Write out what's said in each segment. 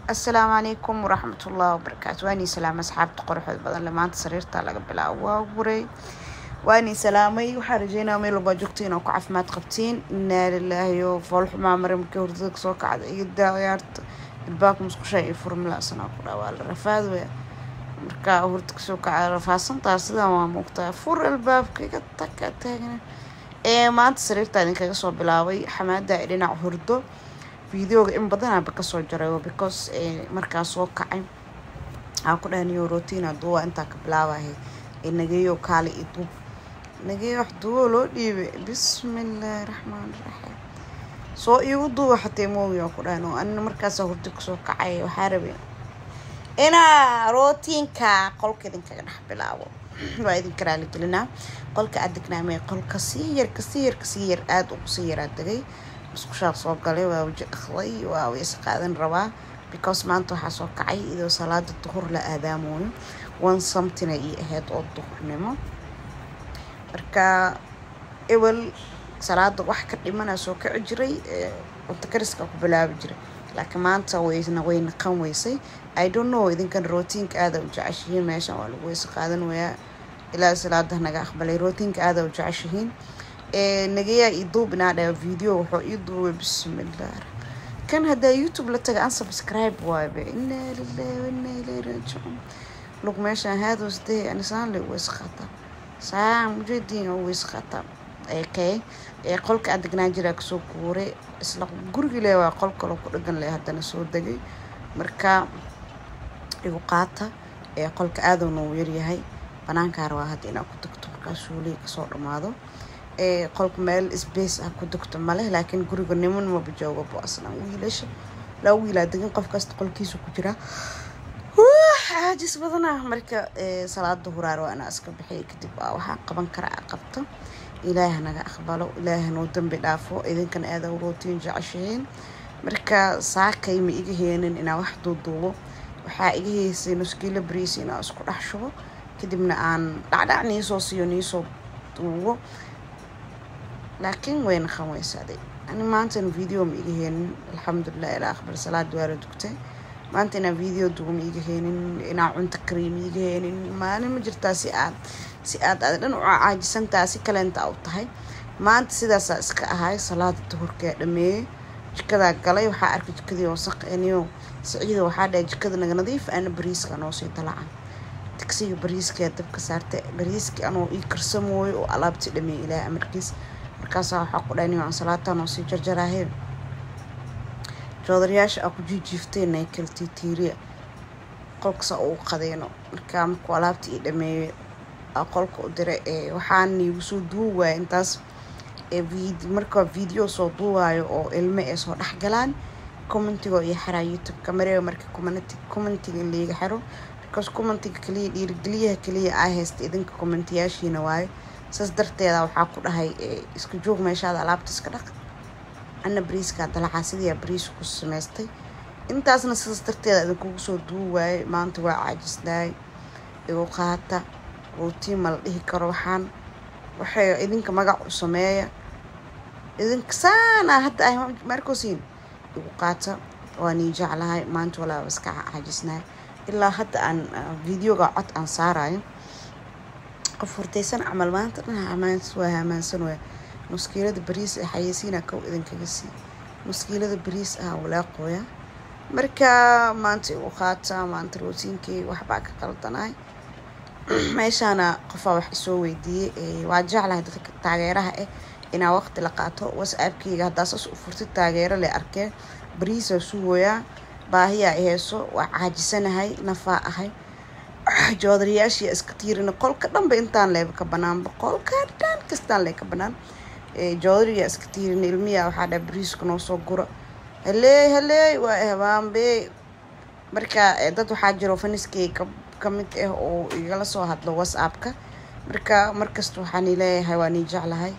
assalaamu calaykum waraxmatullahi wabarakaatu waanii salaamay asxaabta qoraxood badan le maanta sariirtaa laga bilaabo waa guray waanii salaamay waxaa rajeynaya meel walbaa joogtiin oo ku caafimaad qabtiin inaa lilaahi oo foolxumaa mare markii hurdada kasoo kacda iyo daayaarta ilbaabka musqusha iyo furmilaasanaa ku dhaa waa la rafaad weya markaa hurda kasoo kaca rafaasantaa sidan waa muuqtaa fur albaabka iga taka taagna ee maanta sariirtaa idinkaga soo bilaabay xamaada ee dhinac hurdo videoga in badanaaba kasoo jaray because markaa soo kacay waxaa ku dhahaniyo rotina duuba intaa ka bilaabahay ee nageeyo kaale iyo duub nageeyo wax duubo loo dhiibay bismillaahi raxmaan raxiim soo iigu duuba xatee moogi oo ku dhahan oo anina markaasa hurdo kasoo kacay waxaa rabay inaa rootiinka qolka idinkaga dhex bilaabo waa idinka raaligelinaa qolka aad degnaamee qolka sii yar kasii yar kasii yar aada ugu sii yaraa degay musqushaa soo galay waa waji dhaqday waa wayse qaadan rabaa because maanta waxaa soo kacay idoo salaada duhur la aadaamooyo one something ay ii ahayd oo duhurnimo marka ewel salaada wax ka dhimana soo kici jiray cunto kariska ku bilaabi jiray laakiin maanta wayna way naqan weysay i don't know idinkan rootiinka aada u jeceshihiin meeshan waa lagu weyse qaadan wayaa ilaa salaada naga aqbalay rootiinka aada u jeceshihiin nageyaa ii duubinaa dhaa video wuxuu ii duubay bismillaah kan haddaa youtube la taga unsubscribe waabe inaa lilahi wainaa ilayhi raajicuun lug meeshaan haadoos dee anisaan le weyse qaataa saa mujadiin oo weyse qaataa ekay ee qolka aan degnaan jiraa kasoo guuray isla gurigi le waa qol kaloo ku dhagan leh haddana soo degay marka igu qaata ee qolka aadowna uu yaryahay banaankaa rabaa hadda inaa ku degto markaa suuliga kasoo dhammaado ee qolka meel sbace ah ku degto maleh laakiin guriga niman maba joogabo aslan wiilasha laa wiilaa degan qof kasta qolkiisa ku jiraa caajis badanaa marka salaada huraar waa inaa iska bixiya kadib waa waxaa qaban kara a qabto ilaaha naga aqbalo ilaaha noo dambi dhaafo idinkana aada rootiin jeceshihiin marka saakay ma iga heenin inaa wax duuduubo waxaa iga heysay nuskiilo bariis inaa isku dhex shubo kadibna aan dhacdhac niisoo siiyo niisoo duubo laakiin wayna qanweysaaday ani maantana video ma iga heenin alxamdulilah ilaa aqbal salaad waa la dugtay maanta inaa video duubo ma iga heenin inaa cunto kariyo ma iga heenin maalin ma jirtaa si aad si aad aad dhan u caajisantaa si kaleenta u tahay maanta sidaasaa iska ahay salaada duhurkaa dhameeyey jikadaa galay waxaa arkay jikadii wasaq eniyo siciida waxaa dhahay jikada naga nadiif ana bariiska noo sii dalacan digsiga bariiskaa dabka saartay bariiskii anoo ii karsamooyo oo alaabtii dhameeyey ilaahay amarkiis markaasaa waxaa ku dhahay niyo salaataa noo sii jarjaraahee joodarayaasha aa ku jiijiiftay naykal tiitiiriya qolkasaa ugu qadeeno markaa markuu alaabtii ii dhameeyey qolka u diray waxaan iigu soo duubi waaya intaas markaa video soo duuwaayo oo ilmo ay soo dhex galaan commentigo iyo xaraa youtube-ka maree marka commentiga in laiga xiro because commentiga kaliya dhiirigeliyaha kaliya aa haysta idinka commentiyaashiina waayo saas darteeda waxaa ku dhahay iska joog meeshaada alaabta iska dhaq ana bariiskaa dalacaa sidiiaa bariis ku samaystay intaasna sidaas darteeda idinkugu soo duubi waayay maanta waa caajisnaay igu qaata rootiin ma la dhihi karo waxaan waxay idinka magac u sameeya idinka saana hadda ah markosiin igu qaata waa nii jeclahay maanta walaaba iska caajisnahay ilaa hadda aan videoga cod aan saarayo qof hurtaysan camal maanta dhan hamaans waa hamaansan waya muskiilada bariis ah xayeysiina kow idinkaga sii muskiilada bariis ah walaaqooya marka maanta igu qaata maanta rootiinkii waxbaa ka qaldanahay meeshaana qofaa wax isoo weydiiyey waa jeclahay dadka taageeraha ah inaa waqti la qaato whatsappkeyga haddaa saas u furtid taageero le arkee bariisaa sugooyaa baahiyaa iheyso waa caajisanahay nafaa ahay joodarayaashii iska tiirina qolka dhanba intaan leeba ka banaanba qolka dhan kastaan lee ka banaan joodariyaa iska tiirina ilmiyaa waxaa dhaa bariiska noo soo gura haleey haleey waa habaanbe marka dad waxaa jiro faniskeyga kamid ah oo igala soo hadlo whatsappka marka markasta waxaan leeyahay waa nii jeclahay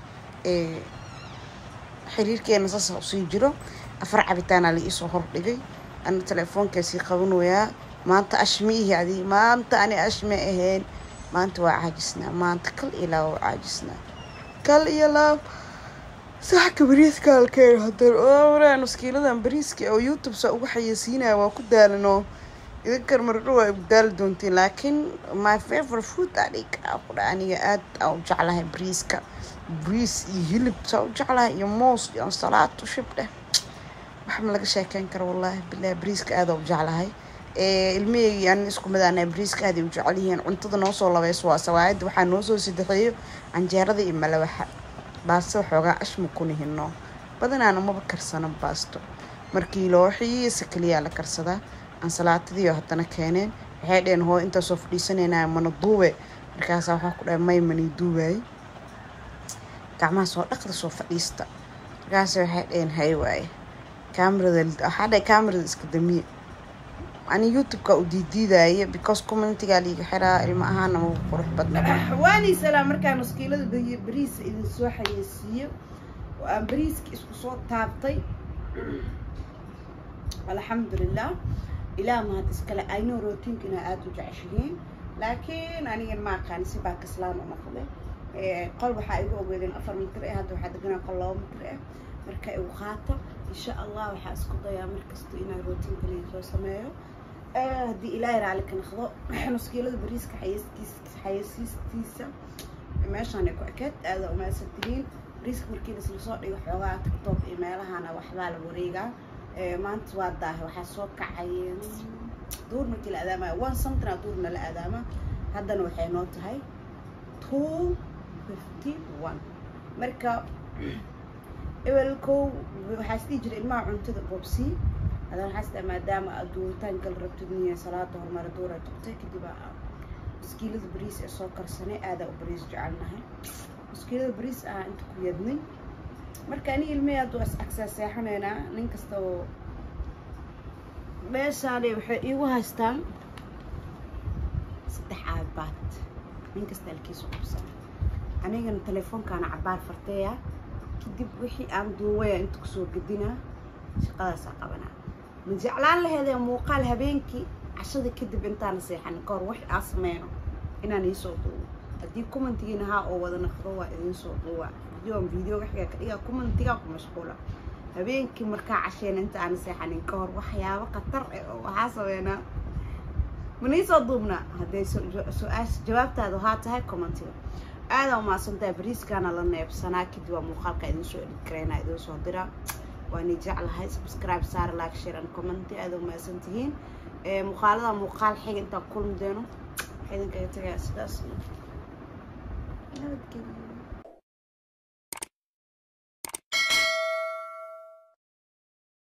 xiriirkeena saasa usii jiro afar cabitaana la iisoo hordhigay ana telefoonkaasii qabanayaa maanta ashmiihi adi maanta ani ashme ahayn maanta waa caajisnaa maanta kal iyo laab waa caajisnaa kal iyo laab saxka bariiska halkeen hadan oraa nuskiiladan bariiska oo youtube saa ugu xayeysiinaya waa ku daalanoo idinkan mardho waa igu daali doontiin laakiin my favorite food adhig kudha aniga aad aa u jeclahay bariiska bariis iyo hilib saa u jeclahay iyo moos iyo ansalaad ushib dheh wax ma laga sheekeyn karo wallaahi bilahi bariiska aada u jeclahay ilmaheygi an isku midaana bariiska aaday u jecel yihiin cuntada noo soo labayso waa sawaayadda waxaa noo soo sadexeeyo canjeerada iyo malawaxa baasto xoogaa ashma ku nihino badanaana maba karsano baasto markii loo xiisa keliyaa la karsadaa ansalaatadiio haddana keeneen waxay dheheen hoo intaasoo fadhiisanayna mana duube markaasaa waxaa ku dhahay may manii duubaayey gacmaha soo dhaqda soo fadhiista markaas waxay dheheen hay waaye kaamirada waxaa dhahay kaamirada iska damiye ani youtube-ka u diidiidaaye because communitigaa liiga xiraa ilmo ahaana magu qurux badna waani salaam markaa nuskiilada bariis idin soo xayeysiiyo oo aan bariiska isku soo taabtay alxamdulilah ilaah mahad iskale ayno rootiinka inaa aada u jeceshihiin laakiin anigan ma aqaani si baa kaslaan u noqday qol waxaa igu ogeedeen afar mitir eh hadda waxaa deganaa qol laba mitir ah marka igu qaata insha allah waxaa isku dayaa markasta inaan rootiinka liga soo sameeyo haddii ilaahay raali ka naqdo nuskiilada bariiska xayeysiistiisa meeshaan ay ku ekeed aada umaasan tihiin bariiska markii lasla soo dhigo xoogaa tiktok iyo meelahana waxbaa la wareegaa maanta waa daahay waxaa soo kacay duur markii la aadaamaya one something aa duurna la aadaama haddana waxay noo tahay two fifty one marka ewelkow waxaa isdhihi jiray ilmaha cuntada bobsi haddana waxaa isdaa maadaama aad duuritaan gal rabtid niya salaada horumara duura tugtay kadib maskiilada bariis ee soo karsanay aadaa u bariis jecelnahay maskiilada bariis ah inta ku yadnay marka ani ilmihii hadduu is agsaa seexanaynaa nin kasta oo meeshaanay waxay iigu haystaan saddex aabaad nin kasta alkiisu qabsan anigana telefoonkaana cabaar farteeya kadib wixii aan duuwaya inta kusoo gedinaa shaqadaasaa qabanaa ma jeclaan laheedee muuqaal habeenkii cashada kadib intaana seexanin kahor wax aa sameyno inaan iisoo duuwo haddii commentigiina haa oo wada naqdo waa idinsoo duuwa videoan videoga xigaa ka dhigaa commentigaa ku mashquula habeenkii markaa casheena inta aan seexanin ka hor waxyaabo khatar eh oo waxaa sameynaa maniisoo duubnaa hadday su-aasha jawaabtaadu haa tahay commentiga aadaa umaasantahay bariiskaana la neebsanaa kadib waa muuqaalka idinsoo edhid karaynaa idinsoo diraa waani jeclahay subscribe saar like share and comment aada umaasan tihiin muuqaalada muuqaal xiga intaan kulmi doono waxaa idinkaga tagayaa sidaas nabadgelyo